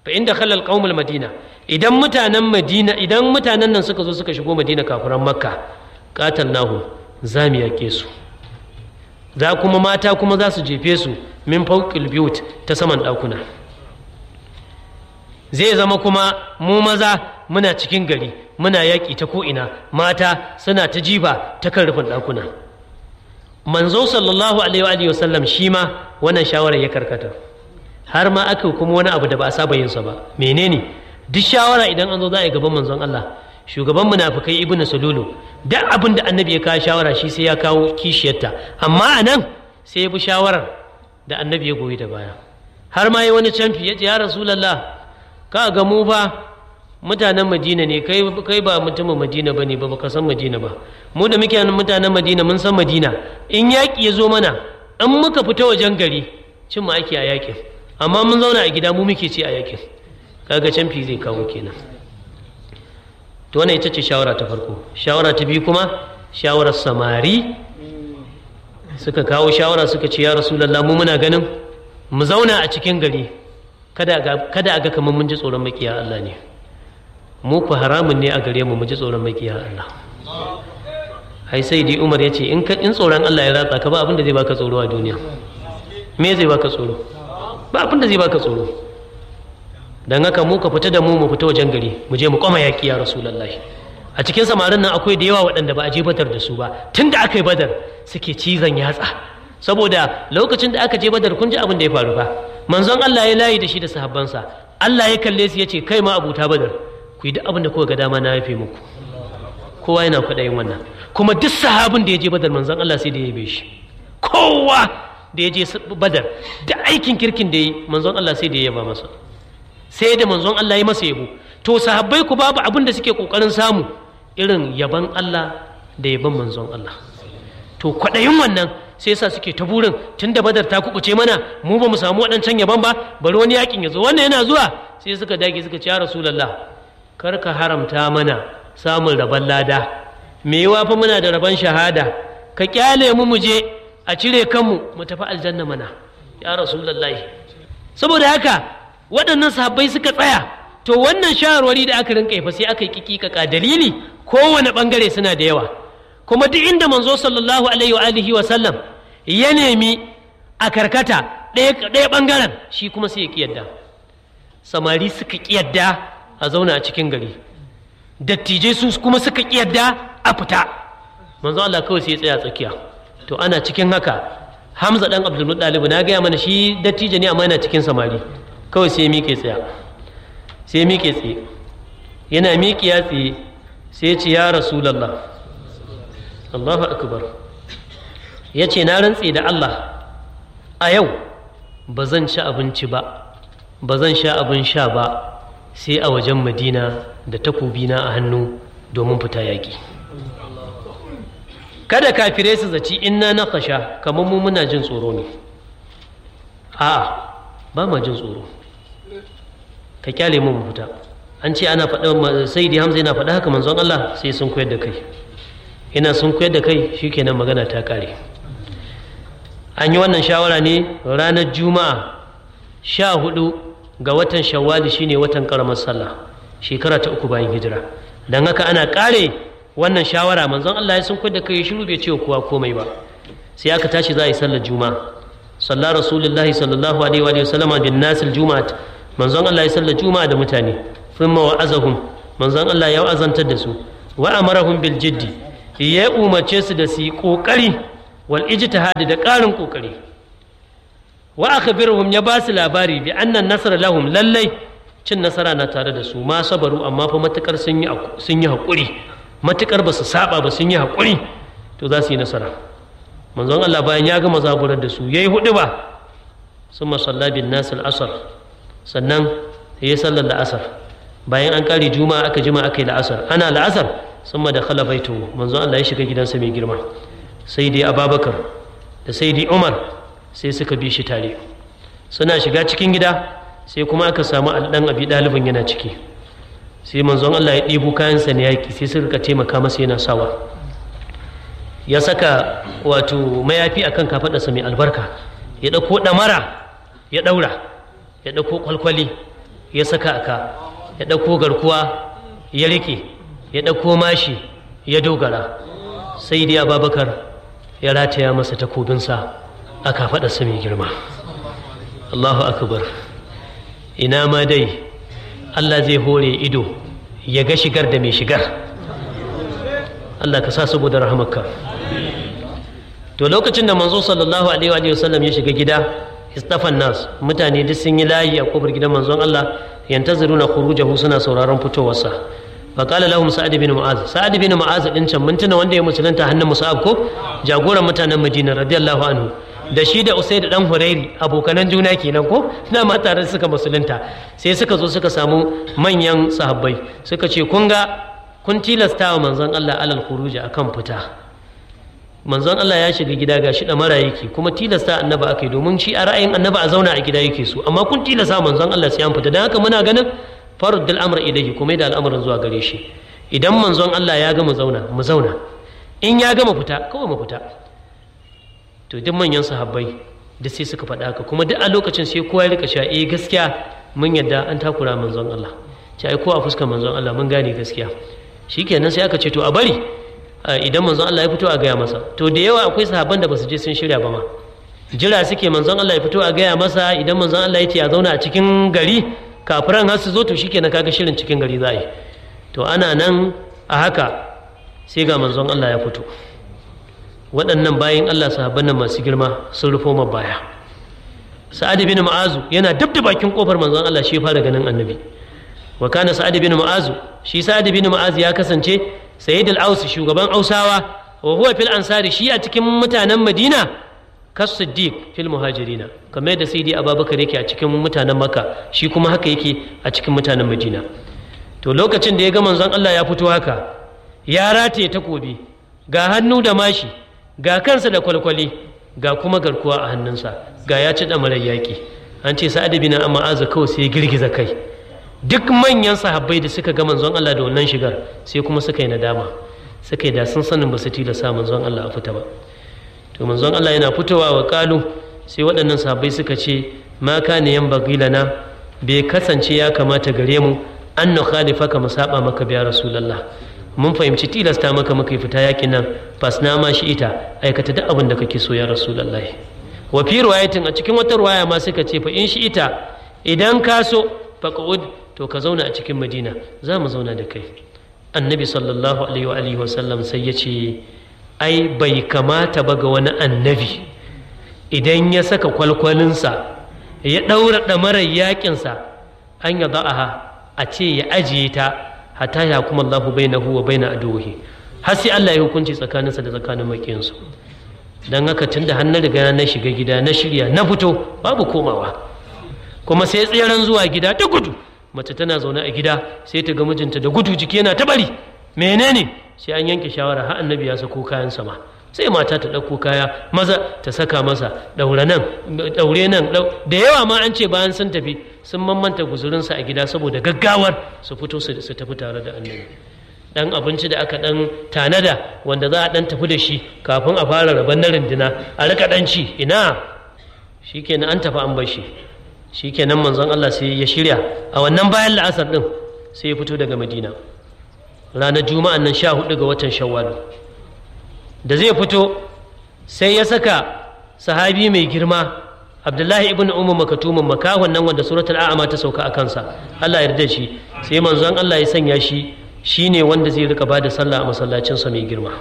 fa inda khalal qaumul madina idan mutanen madina idan mutanen nan suka zo suka shigo madina kafiran makka qatalnahu za mu yake su za kuma mata kuma za su jefe su min fawqil biyut ta saman ɗakuna zai zama kuma mu maza muna cikin gari muna yaƙi ta ko'ina mata suna ta jiba ta kan rufin ɗakuna manzo sallallahu alaihi wa sallam shi ma wannan shawarar ya karkata har ma aka kuma wani abu da ba a saba yinsa ba menene duk shawara idan an zo za a yi gaban manzon Allah shugaban munafikai ibnu salulu duk abin da annabi ya kawo shawara shi sai ya kawo kishiyarta amma a nan sai ya bi shawarar da annabi ya goyi da baya har ma yi wani canfi ya ce ya rasulallah ka ga mu fa mutanen madina ne kai kai ba mutumin madina ba ne ba baka san madina ba mu da muke mutanen madina mun san madina in yaƙi ya zo mana in muka fita wajen gari cin mu ake a yaƙin amma mun zauna a gida mu muke ci a yaƙin kaga canfi zai kawo kenan to wannan ita ce shawara ta farko shawara ta biyu kuma shawarar samari suka kawo shawara suka ce ya rasulallah mu muna ganin mu zauna a cikin gari kada a ga kamar mun ji tsoron makiya Allah ne mu ku haramun ne a gare mu mu ji tsoron makiya Allah ai sai dai Umar ya ce in tsoron Allah ya ratsa ka ba abin da zai baka tsoro a duniya me zai baka tsoro ba abin da zai baka tsoro dan haka mu ka fita da mu mu fita wajen gari mu je mu kwama yaki ya rasulullahi a cikin samarin nan akwai da yawa waɗanda ba a je badar da su ba tun da aka yi badar suke cizon yatsa saboda lokacin da aka je badar kun ji abin da ya faru ba manzon Allah ya layi da shi da sahabbansa Allah ya kalle su ya ce kai ma abuta badar ku yi duk abin da kuka ga dama na yafe muku kowa yana kwaɗayin wannan kuma duk sahabin da ya je badar manzon Allah sai da ya yabe shi kowa da ya je badar da aikin kirkin da ya yi manzon Allah sai da ya yaba masa sai da manzon Allah ya masa yabo to sahabbai ku babu abin da suke kokarin samu irin yaban Allah da yaban manzon Allah to kwaɗayin wannan sai yasa suke ta burin tun da badar ta kubuce mana mu ba mu samu waɗancan yaban ba bari wani yakin ya zo wannan yana zuwa sai suka dage suka ce ya rasulullah kar ka haramta mana samun rabon lada me yawa fa muna da rabon shahada ka kyale mu mu je a cire kanmu mu tafi aljanna mana ya rasulullahi saboda haka waɗannan sahabbai suka tsaya to wannan shawarwari da aka rinka fa sai aka yi kikikaka dalili kowane bangare suna da yawa kuma duk inda manzo sallallahu alaihi wa alihi wa sallam ya nemi a karkata ɗaya bangaren shi kuma sai ya kiyarda samari suka kiyarda a zauna a cikin gari dattijai su kuma suka kiyarda a fita manzo Allah kawai sai ya tsaya tsakiya to ana cikin haka Hamza dan Abdul Muttalib na gaya mana shi dattijo ne amma yana cikin samari kawai sai ya miƙe tsaya sai ya miƙe tsaye yana miƙe ya tsaye sai ya ce ya rasulallah Allahu akbar ya ce na rantse da Allah a yau ba zan ci abinci ba ba zan sha abin sha ba sai a wajen madina da takobina a hannu domin fita yaƙi kada kafirai su zaci inna na kasha kamar mu muna jin tsoro ne a'a ba ma jin tsoro ka kyale mu mu fita an ce ana faɗa sai di hamza yana faɗa haka manzon Allah sai sun koyar da kai ina sun koyar da kai shikenan magana ta kare an yi wannan shawara ne ranar juma'a sha hudu ga watan shawwali shine watan karamar sallah shekara ta uku bayan hijira don haka ana kare wannan shawara manzon Allah ya sun koyar da kai shiru bai ce kowa komai ba sai aka tashi za a yi sallar juma'a sallar rasulullahi sallallahu alaihi wa sallama bin nasil juma'at manzon Allah ya sallar juma'a da mutane thumma wa'azahum manzon Allah ya azantar da su wa amarahum bil jiddi ya umarce su da su yi kokari wal ijtihadi da ƙarin kokari wa akhbiruhum ya ba su labari bi annan nasara lahum lallai cin nasara na tare da su ma sabaru amma fa matukar sun yi sun yi hakuri matukar ba su saba ba sun yi hakuri to za su yi nasara manzon Allah bayan ya gama zaburar da su yayi hudu ba summa salla bin nas al asr sannan ya sallar da asar bayan an kare juma'a aka jima aka yi la'asar ana la'asar summa da khala baitu manzon Allah ya shiga gidansa mai girma sai dai ababakar da sai dai umar sai suka bi shi tare suna shiga cikin gida sai kuma aka samu alɗan abi ɗalibin yana ciki sai manzon Allah ya ɗebo kayansa na yaƙi sai suka taimaka masa yana sawa ya saka wato mayafi akan kafaɗarsa mai albarka ya ɗauko ɗamara ya ɗaura ya ɗauko kwalkwali ya saka aka ya ɗauko garkuwa ya riƙe ya ɗauko mashi ya dogara sai dai ababakar ya rataya masa takobinsa a kafaɗarsa mai girma allahu akbar ina ma dai allah zai hore ido ya ga shigar da mai shigar allah ka sa saboda rahamarka to lokacin da manzo sallallahu alaihi wa sallam ya shiga gida istafan nas mutane duk sun yi layi a kofar gidan manzon Allah yantaziruna khurujahu suna sauraron fitowarsa fa qala lahum sa'ad bin mu'az sa'ad bin mu'az din can mun tuna wanda ya musulunta hannun musa'ab ko jagoran mutanen Madina radiyallahu anhu da shi da Usaid dan Hurairi abokanan juna kenan ko na ma tare suka musulunta sai suka zo suka samu manyan sahabbai suka ce kun ga kun tilasta wa manzon Allah alal khuruji akan fita manzon Allah ya shiga gida ga shi da mara yake kuma tilasta annaba aka yi domin shi a ra'ayin annaba a zauna a gida yake so amma kun tilasta manzon Allah sai an fita don haka muna ganin faruddul amr ilaihi kuma da al'amarin zuwa gare shi idan manzon Allah ya gama zauna mu zauna in ya gama fita kawai mu fita to duk manyan sahabbai da sai suka faɗa haka kuma duk a lokacin sai kowa ya rika cewa eh gaskiya mun yadda an takura manzon Allah ce ai ko a fuskar manzon Allah mun gane gaskiya shikenan sai aka ce to a bari idan manzon Allah ya fito a gaya masa to da yawa akwai sahabban da basu je sun shirya ba ma jira suke manzon Allah ya fito a gaya masa idan manzon Allah ya ce ya zauna a cikin gari kafiran har su zo to shikenan kaga shirin cikin gari za a yi to ana nan a haka sai ga manzon Allah ya fito waɗannan bayan Allah sahabban nan masu girma sun rufo ma baya sa'ad bin ma'azu yana dab da bakin kofar manzon Allah shi fara ganin annabi wa kana sa'ad bin ma'azu shi sa'ad bin ma'azu ya kasance sayyid al-aus shugaban ausawa wa huwa fil ansari shi a cikin mutanen madina kas siddiq fil muhajirina kamar da sayyidi abubakar yake a cikin mutanen makka shi kuma haka yake a cikin mutanen madina to lokacin da ya ga manzon Allah ya fito haka ya rataye takobi ga hannu da mashi ga kansa da kwalkwali ga kuma garkuwa a hannunsa ga ya ci damarar yaƙi an ce sa'ad bin ma'azu kawai sai ya girgiza kai duk manyan sahabbai da suka ga manzon Allah da wannan shigar sai kuma suka yi nadama suka yi da sun sanin ba su tilasa manzon Allah a fita ba to manzon Allah yana fitowa wa kalu sai waɗannan sahabbai suka ce ma kana yan bagilana bai kasance ya kamata gare mu an na khalifaka mu saba maka biya rasulullah mun fahimci tilasta maka muka fita yakin nan fasna ma shi ita aikata duk abin da kake so ya rasulullah wa fi riwayatin a cikin wata riwaya ma suka ce fa in shi ita idan ka so faqud to ka zauna a cikin madina za mu zauna da kai annabi sallallahu alaihi wa alihi wasallam sai ya ce ai bai kamata ba ga wani annabi idan ya saka kwalkwalinsa ya ɗaura ɗamarar yaƙinsa an ya za'aha a ce ya ajiye ta hata ya kuma Allahu bai na huwa bai na adohi har sai Allah ya hukunci tsakaninsa da tsakanin maƙinsu don haka tun da hannun riga na shiga gida na shirya na fito babu komawa kuma sai tseren zuwa gida ta gudu mace tana zaune a gida sai ta ga mijinta da gudu jiki yana ta bari menene sai an yanke shawara har annabi ya sako kayan sama sai mata ta ɗauko kaya maza ta saka masa ɗaure nan ɗaure nan da yawa ma an ce bayan sun tafi sun mamanta guzurinsa a gida saboda gaggawar su fito su tafi tare da annabi dan abinci da aka dan tanada wanda za a dan tafi da shi kafin a fara rabon na rindina a rika dan ci ina shikenan an tafi an bar shi shikenan manzon Allah sai ya shirya a wannan bayan la'asar din sai ya fito daga Madina ranar juma'an nan sha hudu ga watan shawwal da zai fito sai ya saka sahabi mai girma abdullahi ibn umar makatumin makahon nan wanda suratul a'ama ta sauka a kansa Allah ya yarda shi sai manzon Allah ya sanya shi shine wanda zai rika bada sallah a masallacinsa mai girma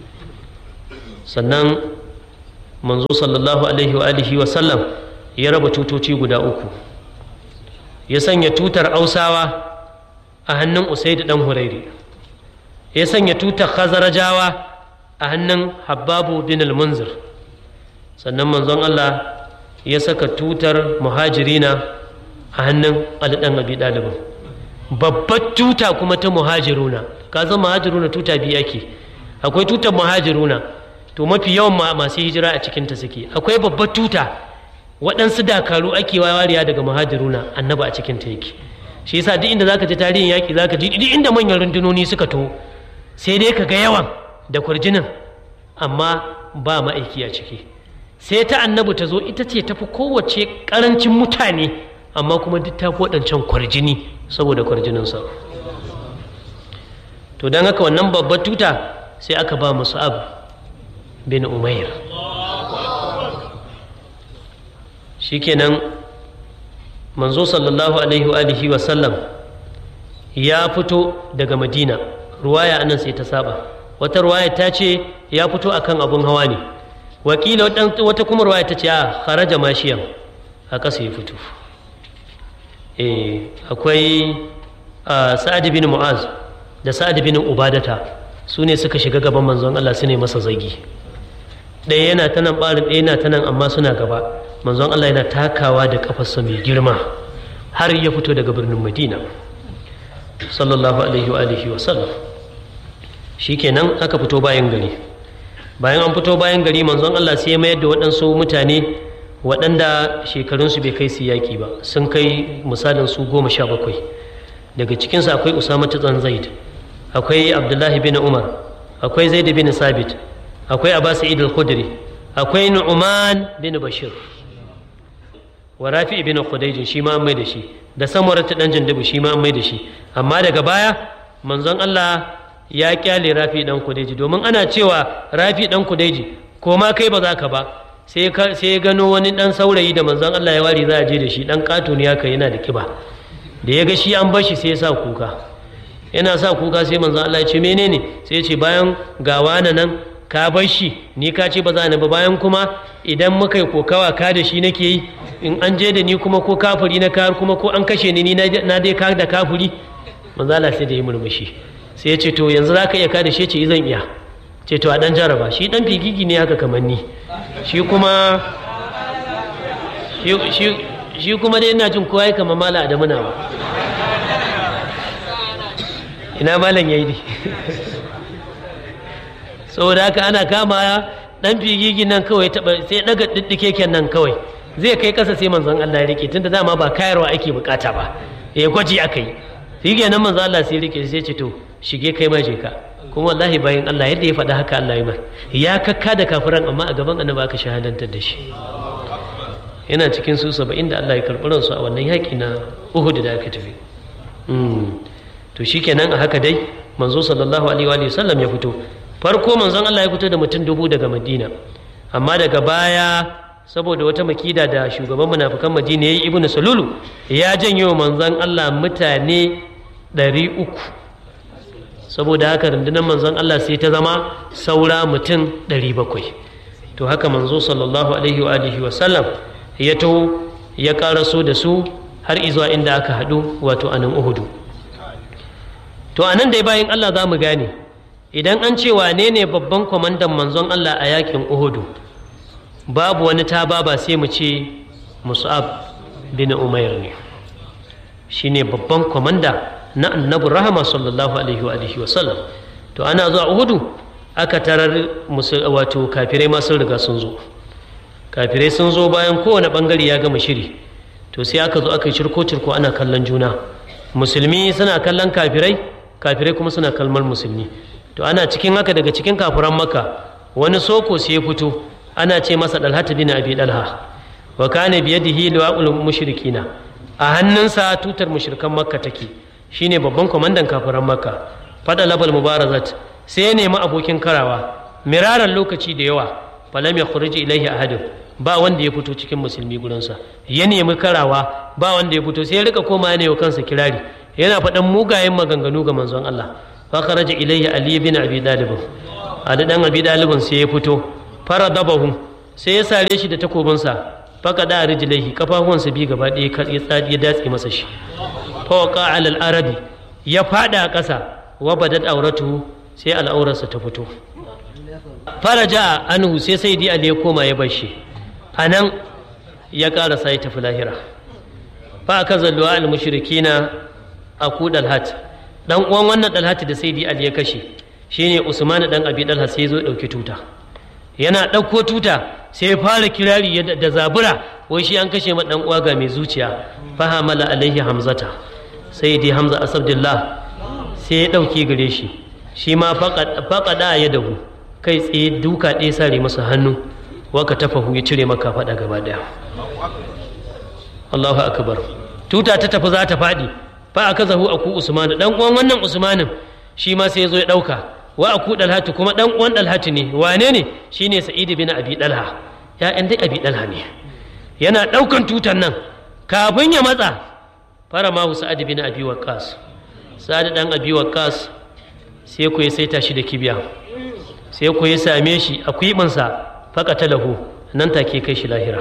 sannan manzo sallallahu alaihi wa alihi wa sallam ya raba tutoci guda uku ya sanya tutar ausawa a hannun usaid dan hurairi ya sanya tutar khazarajawa a hannun habbabu bin al-munzir sannan manzon Allah ya saka tutar muhajirina a hannun alidan abi dalibin babbar tuta kuma ta muhajiruna ka zama muhajiruna tuta biyu ake akwai tutar muhajiruna to mafi yawan masu hijira a cikinta suke akwai babbar tuta waɗansu dakaru ake wariya daga muhajiruna annaba a cikinta yake shi yasa duk inda zaka ji tarihin yaƙi zaka ji duk inda manyan rundunoni suka to sai dai ka ga yawan da kurjinin amma ba ma'aiki a ciki sai ta annabi ta zo ita ce tafi kowace ƙarancin mutane amma kuma duk ta waɗancan kwarjini saboda kwarjininsa to don haka wannan babbar tuta sai aka ba musa'ab bin umair shikenan manzo sallallahu alaihi wa sallam ya fito daga madina ruwaya anan sai ta saba wata ruwaya ta ce ya fito akan abun hawa ne wakila wata kuma ruwaya ta ce a kharaja mashiyan a ƙasa ya fito akwai sa'ad bin mu'az da sa'ad bin ubadata su ne suka shiga gaban manzon Allah su ne masa zagi ɗaya yana ta nan ɓarin ɗaya yana ta nan amma suna gaba manzon Allah yana takawa da ƙafarsa mai girma har ya fito daga birnin madina sallallahu alaihi wa alihi wa sallam shikenan aka fito bayan gari bayan an fito bayan gari manzon Allah sai ya mayar da waɗansu mutane waɗanda shekarunsu bai kai su yaƙi ba sun kai misalin su goma sha bakwai daga cikinsu akwai usama tsan zaid akwai abdullahi bin umar akwai zaid bin sabit akwai abbas sa'id al-khudri akwai nu'man bin bashir wa rafi bin khudayj shi ma an mai da shi da samura ta dan jandabu shi ma an mai da shi amma daga baya manzon Allah ya kyale rafi dan khudayj domin ana cewa rafi dan khudayj ko ma kai ba za ka ba sai ya gano wani dan saurayi da manzon Allah ya wari za a je da shi dan kato ne haka yana da kiba da ya ga shi an bar shi sai ya sa kuka yana sa kuka sai manzon Allah ya ce menene sai ya ce bayan ga wani nan ka bar shi ni ka ce ba za ni ba bayan kuma idan muka yi kokawa ka da shi nake yi in an je da ni kuma ko kafuri na kar kuma ko an kashe ni na dai ka da kafuri manzon Allah sai da yi murmushi sai ya ce to yanzu za ka iya ka da shi ce zan iya ce to a dan jaraba shi dan figigi ne haka kamar ni shi kuma shi kuma dai ina jin kowa ya kama mala da muna ba ina malam ya yi ne saboda haka ana kama dan figigi nan kawai taba sai daga diddike nan kawai zai kai kasa sai manzon Allah ya rike tunda dama ba kayarwa ake bukata ba ya gwaji aka yi shi nan manzon Allah sai rike sai ce to shige kai ma je ka kuma wallahi bayan Allah yadda ya faɗa haka Allah ya mai ya kakka da kafiran amma a gaban annabi aka shahadantar da shi yana cikin su saba'in da Allah ya karɓi ransu a wannan yaƙi na Uhud da aka tafi to shikenan a haka dai manzo sallallahu alaihi wa sallam ya fito farko manzon Allah ya fito da mutum dubu daga Madina amma daga baya saboda wata makida da shugaban munafikan Madina yayi Ibn Salulu ya janyo manzon Allah mutane ɗari uku saboda haka rundunar manzon Allah sai ta zama saura mutum ɗari bakwai to haka manzo sallallahu alaihi wa alihi wa sallam ya taho ya karaso da su har izuwa inda aka haɗu wato anan uhudu to anan dai bayan Allah za mu gane idan an ce wane ne babban kwamandan manzon Allah a yakin uhudu babu wani ta ba sai mu ce mus'ab bin umair ne shine babban kwamanda na annabi rahama sallallahu alaihi wa alihi wasallam to ana zuwa uhudu aka tarar wato kafirai ma sun riga sun zo kafirai sun zo bayan kowane bangare ya gama shiri to sai aka zo aka yi cirko cirko ana kallon juna musulmi suna kallon kafirai kafirai kuma suna kalmar musulmi to ana cikin haka daga cikin kafiran maka wani soko sai ya fito ana ce masa dalhata bin abi dalha wa kana biyadihi liwa'ul mushrikina a hannunsa tutar mushrikan makka take shine babban kwamandan kafiran makka fada labal mubarazat sai ya nemi abokin karawa miraran lokaci da yawa falam ya khuruji ilaihi ahadun ba wanda ya fito cikin musulmi gurinsa ya nemi karawa ba wanda ya fito sai ya rika koma yana kansa kirari yana faɗan mugayen maganganu ga manzon Allah fa kharaja ilaihi ali bin abi dalib ali dan abi dalibin sai ya fito fara dabahu sai ya sare shi da takobinsa faka da rijlaihi kafafuwansa bi gaba ɗaya ya datse masa shi fawaka alal arabi ya fada a ƙasa wa badat auratu sai al'aurarsa ta fito faraja anhu sai sai di ali ya koma ya bar shi a nan ya ƙarasa ya tafi lahira fa aka zalluwa al mushrikina a ku dalhat dan uwan wannan dalhat da sai di ali ya kashe shine usman dan abi dalhat sai zo dauki tuta yana ɗauko tuta sai ya fara kirari da zabura wai shi an kashe ma dan uwa ga mai zuciya fahamala alaihi hamzata sai dai hamza asabdillah sai ya ɗauki gare shi shi ma faƙaɗa ya dahu kai tsaye duka ɗaya sare masa hannu waka tafahu ya cire maka faɗa gaba ɗaya Allahu akbar tuta ta tafi za ta faɗi fa aka zahu aku usmanu dan uwan wannan usmanin shi ma sai ya zo ya ɗauka wa aku dalhatu kuma dan uwan dalhatu ne wane ne shine sa'id bin abi dalha ya'yan dai abi dalha ne yana ɗaukan tutan nan kafin ya matsa fara mahu sa'ad bin abi waqqas sa'ad dan abi waqqas sai ku ya saita shi da kibiya sai ku ya same shi a kwiɓinsa faƙata lahu nan take kai shi lahira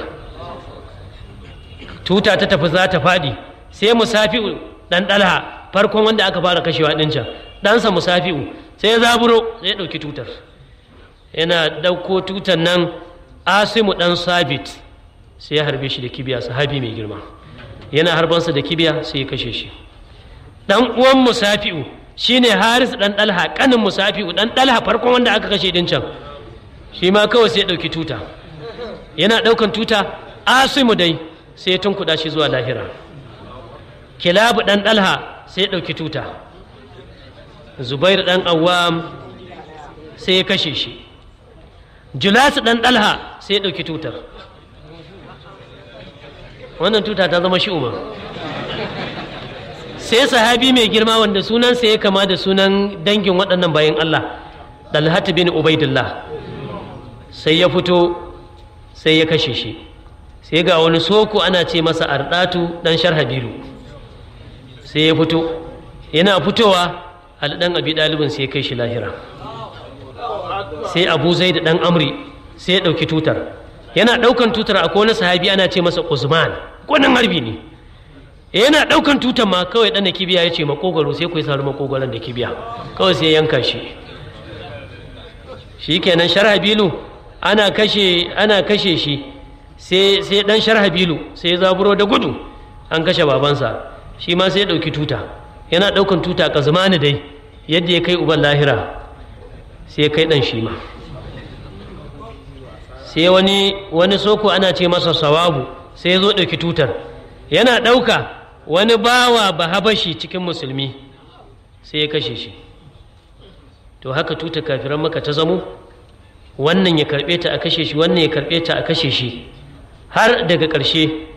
tuta ta tafi za ta faɗi sai musafi'u ɗan ɗalha farkon wanda aka fara kashewa ɗin can ɗansa musafi'u sai ya zaburo sai ya ɗauki tutar yana ɗauko tutar nan asimu ɗan sabit sai ya harbe shi da kibiya sahabi mai girma yana harbansa da kibiya sai ya kashe shi ɗan uwan musafi'u shine haris ɗan ɗalha ƙanin musafi'u ɗan ɗalha farkon wanda aka kashe ɗin can shi ma kawai sai ya ɗauki tuta yana ɗaukan tuta asimu dai sai ya tunkuɗa shi zuwa lahira kilabu ɗan ɗalha sai ya ɗauki tuta zubair ɗan awam sai ya kashe shi julasu ɗan ɗalha sai ya ɗauki tutar wannan tuta ta zama shi umar sai sahabi mai girma wanda sunansa ya kama da sunan dangin waɗannan bayan Allah dalhatu bin ubaidillah sai ya fito sai ya kashe shi sai ga wani soko ana ce masa ardatu dan sharhabilu sai ya fito yana fitowa alɗan abi ɗalibin sai ya kai shi lahira sai abu zai da ɗan amri sai ya ɗauki tutar yana ɗaukan tutar akwai wani sahabi ana ce masa usman gwanin harbi ne yana ɗaukan tutar ma kawai ɗan da kibiya ya ce makogaro sai ku yi saru makogaron da kibiya kawai sai yanka shi shi kenan sharhabilu ana kashe ana kashe shi sai sai dan sharhabilu sai ya zaburo da gudu an kashe babansa shi ma sai ya ɗauki tuta yana ɗaukan tuta ka zamani dai yadda ya kai uban lahira sai ya kai ɗan shi ma sai wani wani soko ana ce masa sawabu sai ya zo ɗauki tutar yana ɗauka wani bawa ba habashi cikin musulmi sai ya kashe shi to haka tuta kafiran maka ta zamo wannan ya karɓe ta a kashe shi wannan ya karɓe ta a kashe shi har daga ƙarshe